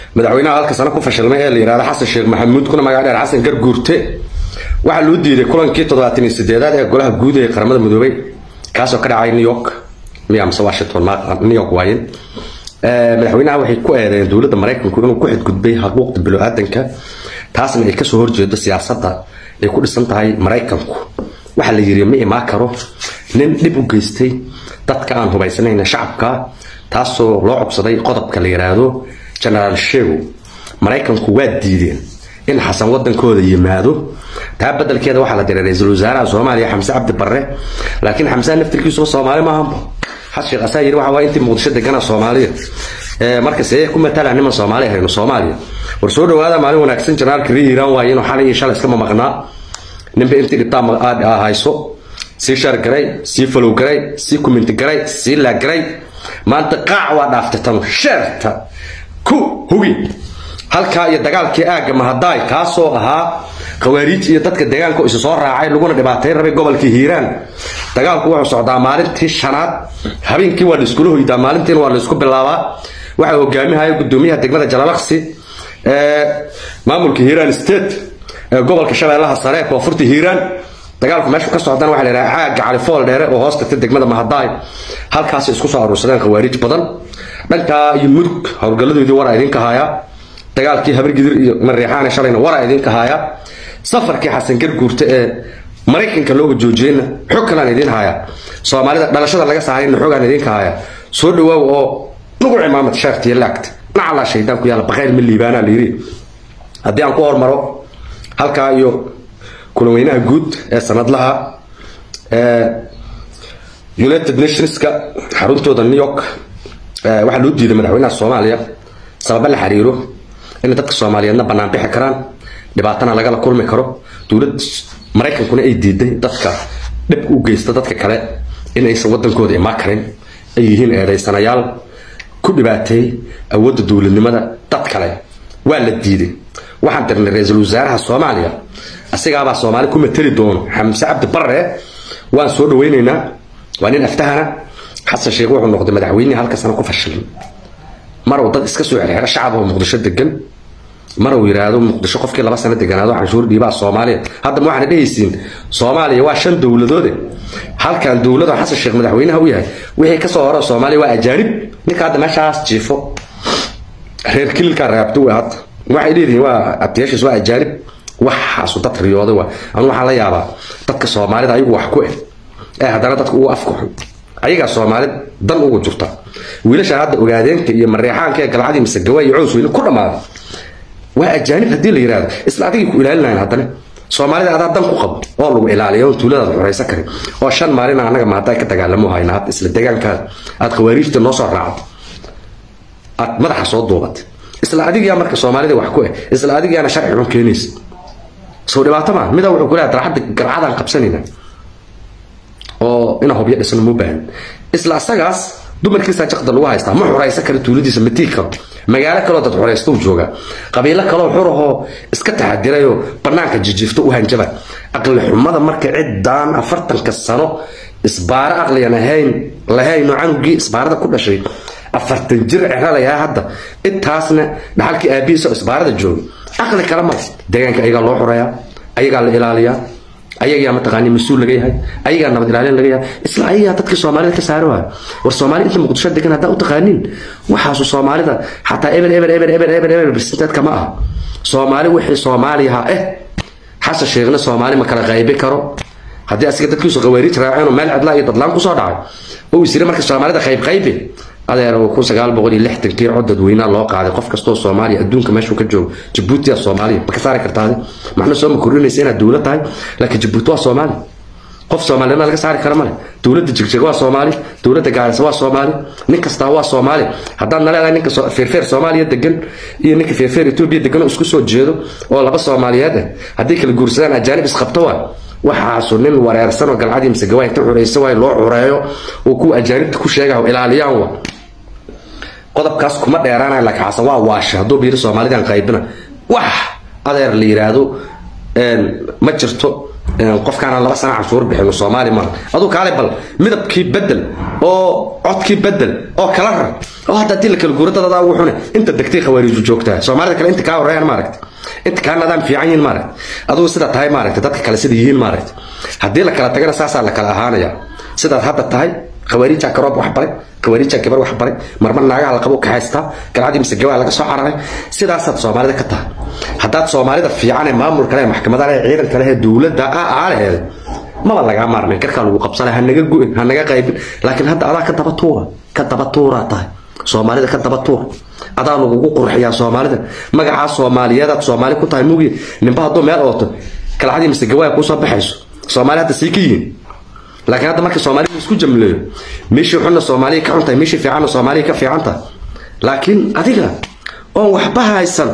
madaxweynaha halka sano ku fashilmay ee la yidhahdo xasan sheekh maxamuud kuna magac dheer xasan garguurte waxaa loo diiday kulankii toddobaatan iyo sideedaad ee golaha guud ee qaramada midoobay kaasoo ka dhacay new york miya mise washington new york waayen madaxweynaha waxay ku eedeeyeen dowladda maraykanku inuu ku xadgudbay xuquuqda bilo-aadanka taasna ay kasoo horjeedo siyaasadda ay ku dhisan tahay maraykanku waxaa la yiri ma imaan karo nin dhib u geystay dadka aan hubaysanayn shacabka taasoo loo codsaday qodobka la yiraahdo genaraal sheego maraykanku waa diideen in xasan wadankooda yimaado taa bedelkeeda waxaa la diray ra-iisul wasaaraha soomaaliya xamse cabdi barre laakiin xamsaha naftirkiisuba soomaali maahanba xas sheekh asaa yiri waxa waa intii muqdisho degana soomaaliya marka see ku matala niman soomaali ahayno soomaaliya war soo dhawaada maalin wanaagsan janaalka rii hiiraan waaye inuu xalay iyo shalay iskama maqnaa ninba intii dhibtaa aad hayso sii shar garay sii falow garay sii kuminti garay sii laag garay maanta qaac waa dhaaftay tanu sheerta ku hugi halkaa iyo dagaalkii aagga mahadaay kaasoo ahaa khawaariij iyo dadka deegaanka isu soo raacay laguna dhibaatay rabay gobolkii hiiraan dagaalku wuxuu socdaa maalintii shanaad habeenkii waa laiskula hoydaa maalintiina waa laisku bilaabaa waxaa hogaamihaya gudoomiyaha degmada jalalaqsi maamulka hiiraan state ee gobolka shabeellaha sare koonfurta hiiraan dagaalku meeshu ka socdana waxaa la yidhaha caaga califool dheere oo hoos tagta degmada mahadaay halkaasay isku soo aruursadeen khawaariij badan dhankaa iyo mudug howlgalladoodii waraa idinka haayaa dagaalkii habargidir iyo mareexaane shalayna waraa idinka haayaa safarkii xasan garguurta ee maraykanka looga joojiyeyna xog kalaan idiin haayaa soomaalida dhalashada laga saarayna xogaan idinka haayaa soo dhawaaw oo nugu cimaamad sheertiyo laagta nacalaa shaydaan ku yaala baqayl ma liibaanaa la yidhi haddii aan ku hormaro halkaa iyo kulan weynaha guud ee sanadlaha united nationska xaruntooda new york waxaa loo diiday madaxweynaha soomaaliya sababa la xiriiro in dadka soomaaliyeedna bannaan bixi karaan dhibaatana lagala kulmi karo dowlad maraykankuna ay diiday dadka dhibka u geysta dadka kale in aysan wadankooda imaan karin ay yihiin eedaysanayaal ku dhibaateey awoodda dowladnimada dad kale waa la diiday waxaan dirnay ra-iisul wasaaraha soomaaliya asigaabaa soomaali ku mateli doono xamse cabdi barre waan soo dhawaynaynaa waa nin aftahana xasan sheekh wuxuu noqday madaxweynihii halka sano ku fashilay maruu dad iska soo xirxiro shacab oo muqdisho degan maruu yiraahdo muqdisho qofkii laba sano deganaado canshuur dhiibaa soomaaliya haddaba waxaana dhehaysiin soomaaliya waa shan dowladoode halkan dowlado xasan sheekh madaxweynaha u yahay wixii kasoo horo soomaaliya waa ajaanib ninka hadda meeshaas jiifo reer kililkaa raabto wey hadda waxay leedihiin waa abtiyaashiis waa ajaanib waxaasu dad riyooday waa anu waxaa la yaabaa dadka soomaalida ayagu wax ku eh ee haddana dadka ugu afka xun ayagaa soomaalid dan ugu jirta wiilasha hadda ogaadeenka iyo mareexaanka ee galcadii mise gawa iyo cows weyne ku dhammaaday waa ajaanib haddii la yidhahdo isla adigay ku ilaalinayan haddana soomaalida adaa dan ku qabo oo lagu ilaaliyo oon tuuladaada xoraysan karin oo shan maalin annaga maanta ka dagaalamo hayna hadda isla deegaankaada aad khawaariijta noo soo raacdo aad madaxa soo duubatay isla adigaa marka soomaalida wax ku eh isla adigaana sharci xun keenaysa soo dhibaato maa midaa wuxuu ku leeyahay darxadda garcadaan qabsanayna oo ina hobyo dhisno mu baahan isla asagaas dumarkiisa jaqda lagu haystaa ma xoraysan karo tuuladiisa ma tii karo magaalo kaloo dad xoraysta u jooga qabiilo kaloo xurahoo iska taxadirayoo banaanka jijiifto u hanjaba aqli xumada marka ciddaan afartanka sano isbaaro aqliyan ahayn lahaynoo canugii isbaarada ku dhashay afartan jir ceralayaa hadda intaasna dhaxalkii aabihiisa oo isbaarada jooga aqli kale male deegaanka ayagaa loo xoreeyaa ayagaa la ilaaliyaa ayagaa mataqaani mas-uul laga yahay ayagaa nabad ilaalin laga yahay isla ayagaa dadkii soomaalida ka saari waayo war soomaali inta muqdisho degan haddaa u taqaaniin waxaasu soomaalida xataa eber eber eber eber eber eber birsinteedka ma aha soomaali wixii soomaaliyaha eh xasan sheekhna soomaali ma kala qaybi karo haddii asiga dadkiisu qawaariij raaceenoo meel cidlaa iyo dadlaan kusoo dhacay oo isiri marka soomaalida qayb qaybi adeer kun sagaal boqol iyo lixdankii cod dadweynaha loo qaaday qof kastoo soomaaliya adduunka meeshuu ka joogo jabuuti aa soomaaliya ma ka saari kartaade maxna soo ma kordhinaysa inaad dowlad tahay laakiin jabuuti waa soomaali qof soomaaliyana laga saari kara male dowladda jigjeg waa soomaali dowladda gaarisa waa soomaali nin kastaa waa soomaali haddaad na leedahay ninka feerfeer soomaaliya degan iyo ninka feerfeer etoobiya degan oo isku soo jeedo oo laba soomaaliyeed ah haddii kala guursadaan ajaanib isqabto waa waxaasu nin wareersan oo galcadii mise gawaay inta xuraysa waay loo xureeyo oo kuwa ajaanibta ku sheegaha ilaaliyaan waa qodobkaas kuma dheeraanaya laakiin xasan waa waasha hadduu biiri soomaalidan qaybina wax adeer la yiraahdo ma jirto qofkaana laba sana canshuur bixin soomaali maaha aduu kaale bal midabkii bedel oo codkii bedel oo kala rar oo hadda haddii la kala guuro dad adaa ugu xune inta degtay khawaariiju joogtaa soomaalida kale inta kaa horeeyaan maaragta inta kaa nadaam fiican yihiin maaragta adugu sida tahay maaragta dadka kale sida yihiin maaragta haddii la kala tagana saasaa la kala ahaanaya sidaad hadda tahay khawaariija karoob wax baray khawaariija gabar wax baray marmar naagaha la qabo ka haystaa galcadii mise gabaa laga soo cararay sidaasaad soomaalida ka tahay haddaad soomaalida fiican ee maamulka leh maxkamada leh ciidanka leh dowladda ah aalaheeda maba lagaa maarmay garkaa lagu qabsanay ha naga gu'in ha naga qaybin laakiin hadda adaa ka daba tuura ka daba tuuraa tahay soomaalida ka daba tuur adaa lagugu qurxiyaa soomaalida magacaa soomaaliyeedaad soomaali ku tahay mugi ninba hadduu meel ooto galcadii mise gawaaya kuusoo baxayso soomaali hadda sii ka yihiin laakiin hadda marka soomaalida isku jamleeyo meeshii xunna soomaaliya ka xuntahay meeshii fiicanna soomaaliya ka fiican tahay laakiin adiga oon waxba haysan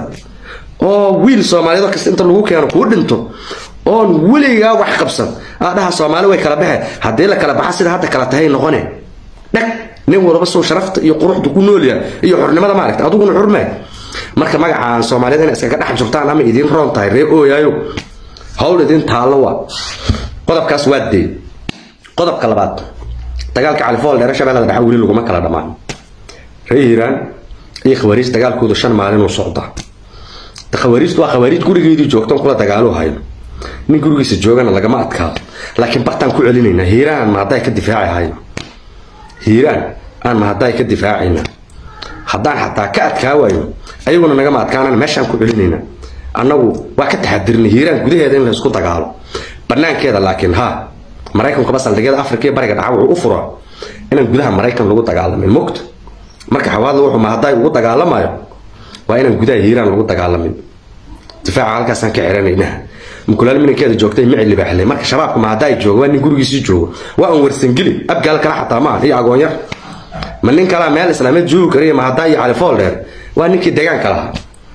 oo wiil soomaaliyeed kasta inta lagu keeno kuu dhinto oon weligaa wax qabsan aadhaha soomaali way kala baxe haddii la kala baxa sida hadda kala tahay noqone dhag nin walba soo sharafta iyo quruxda ku noolyahay iyo xornimada maaragta adiguna xurmay marka magacaan soomaaliyeed inay iskaga dhex jirtaan ama idiin roon tahay ree ooyaayo hawl idin taallo waa qodobkaas waa dee qodobka labaad dagaalka califool dheere shabeellada dhexe weli laguma kala dhammaan ree hiiraan iyo khawaariij dagaalkoodu shan maalin uu socdaa khawaariijtu waa khawaariij gurigeedii joogtan kula dagaaluu hayo nin gurigiisa joogana lagama adkaado laakiin bartaan ku celinaynaa hiiraan ma hadday ka difaaci hayno hiiraan aan ma hadday ka difaacayna haddaan xataa ka adkaa wayno ayaguna nagama adkaanana meeshaan ku celinaynaa annagu waa ka taxadirnay hiiraan gudaheeda in la isku dagaalo banaankeeda laakiin haa maraykankaba saldhigyada afrika iyo bariga dhaca wuxuu u furaa inaan gudaha maraykan lagu dagaalamin mogta marka xawaadla wuxuu ma hadday ugu dagaalamayo waa inaan gudaha hiiraan lagu dagaalamin difaaca halkaasaan ka xiranaynaa mukulaal minankeeda joogtay mici libaaxle marka shabaabku ma haddaa joogo waa nin gurigiisii joogo waa aan warsangeli abgaal kale xataa ma iyo agoonyar ma nin kalaa meel islaameed joogi kariya ma haddaa iyo califool dheer waa ninkii deegaanka lahaa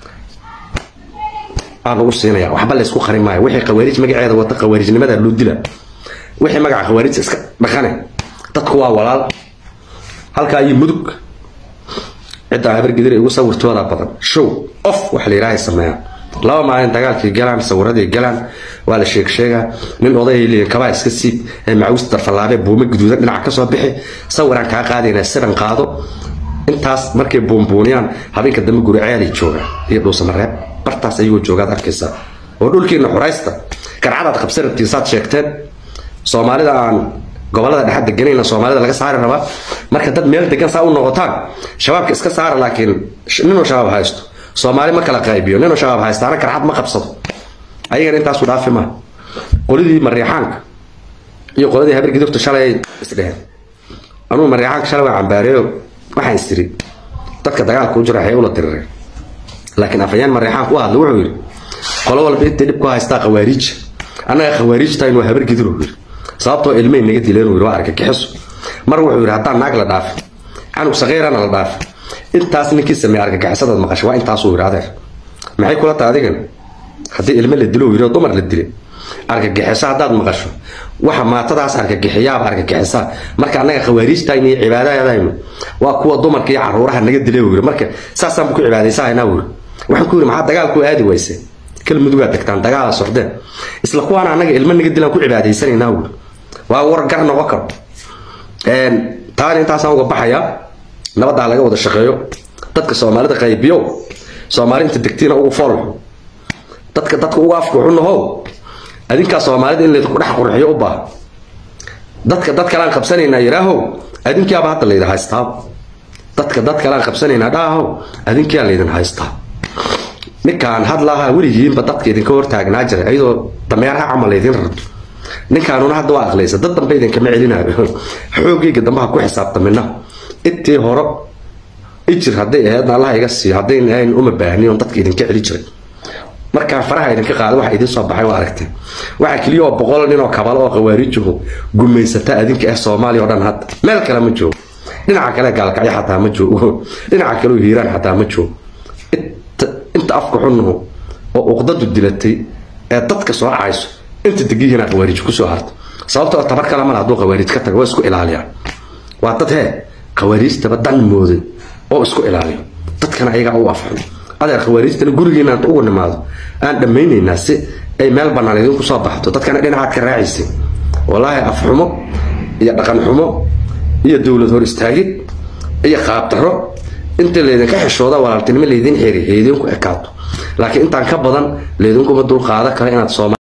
aa lagu siinaya waxba laysku qarin maayo wixii khawaariij magaceeda wata khawaarijnimada loo dila wixii magaca khawaariij iska dhaqane dadku waa walaal halkaa iyo mudug ciddaa habargedir igu sawirtooda badan show of waxa la yidhaahay sameeyaa laba maalin dagaalkii galaan sawiradii galaan waa la sheeg sheegaa nin odayay leeyihin kabaa iska siib ee macawis darfallaabe buume guduudan dhinaca kasoo bixi sawiraan kaa qaadaynaa sidan qaado intaas markay buunbuuniyaan habeenka dambe guri ceelay joogaan iyo dhuusamareeb bartaas ayagoo joogaad arkaysaa oo dhulkiina xuraysta garcadaad qabsan rabtiin saad sheegteen soomaalida aan gobolada dhexe deganayna soomaalida laga saari rabaa marka dad meel degan saa u noqotaan shabaabka iska saara laakiin ninuu shabaab haysto soomaali ma kala qaybiyo ninuu shabaab haystaana garcad ma qabsado ayagana intaasu dhaafi maa qoladii mariixaanka iyo qoladii habar gidurta shalay isdheheen anugu mariixaanka shalay waa cambaareeyo waxaan isiri dadka dagaalka u jira waxay ula dirireen laakiin afayaan mariixaanka u hadla wuxuu yidhi qolo walba intay dhib ku haystaa khawaariija annaga khawaariijtayn waa habar gidur yidhi sababtoo ilmay naga dileen uu yidhi waa argagixiso mar wuxuu yidhi haddaan naag la dhaafin canug saqiirana la dhaafin intaas ninkii sameeye argagixisadaad maqashay waa intaasuu yidhi adeer maxay kula tahay adigan haddii ilmo la dilo yidhi oo dumar la dilay argagixiso haddaad maqasho waxa maatadaas argagixiyaaba argagixisaa marka annaga khawaariijtayna iyo cibaadadaynu waa kuwa dumarka iyo caruuraha naga dilay uu yidhi marka saasaan ku cibaadaysahaynaa uu yidhi waxaan ku yidhi maxaa dagaalku aadi wayse kalmudugaa tagtaan dagaala socdeen isla kuwaana annaga ilmo naga dilaan ku cibaadaysanaynaa uu yidhi waa war gar noqon karo taana intaasaan uga baxayaa nabaddaa laga wada shaqeeyo dadka soomaalida qaybiyow soomaali inta degtiina ugu foolxo dadka dadka ugu afka xunahow adinkaa soomaalida in laydinku dhex qurxiyo u baaha dadka dad kalaan qabsanaynaa yidhaahow adinkiyaaba hadda laydin haystaa dadka dad kalaan qabsanaynaa dhaahow adinkiyaa laydin haystaa ninkaan hadlaaha weligiinba dadka idinka hortaagnaa jiray ayadoo dameeraha camal laydin rarto ninkaanuna hadda waa aqlaysa dad dambe idinkama celinayo xoogayga dambaha ku xisaabtamina intii hore ijir hadday ahaydna allaha iga siiyo haddayn ahayn uma baahnin on dadka idinka celi jiray markaan faraha idinka qaada waxa idin soo baxay waa aragteen waxaa keliya oo boqol nin oo kabalo oo khawaariijuhu gumaysata adinka ah soomaaliya oo dhan hadda meel kale ma joogo dhinaca kale gaalkacyo xataa ma joogo dhinaca kale hiiraan xataa ma joogo inta afka xunuhu oo uqdadu dilatay ee dadka soo cayso inta degihiina khawaariij kusoo harto sababtoo tabar kale mala hadduu khawaariij ka tago waa isku ilaaliyaan waa dad hee khawaariijtaba dan mooday oo isku ilaaliyo dadkana ayagaa u afxun adeer khawaariijtana gurigeena inta ugu nimaado aan dhammaynaynaa si ay meel bannaan idinku soo baxdo dadkana dhinacaad ka raacaysay wallaahi afxumo iyo dhaqan xumo iyo dowlad hor istaagid iyo qaabdaro inta laydinka xishooda walaaltinimo laydin xiri laydinku ekaato laakiin intaan ka badan laydinkuma dulqaada kale inaad sooma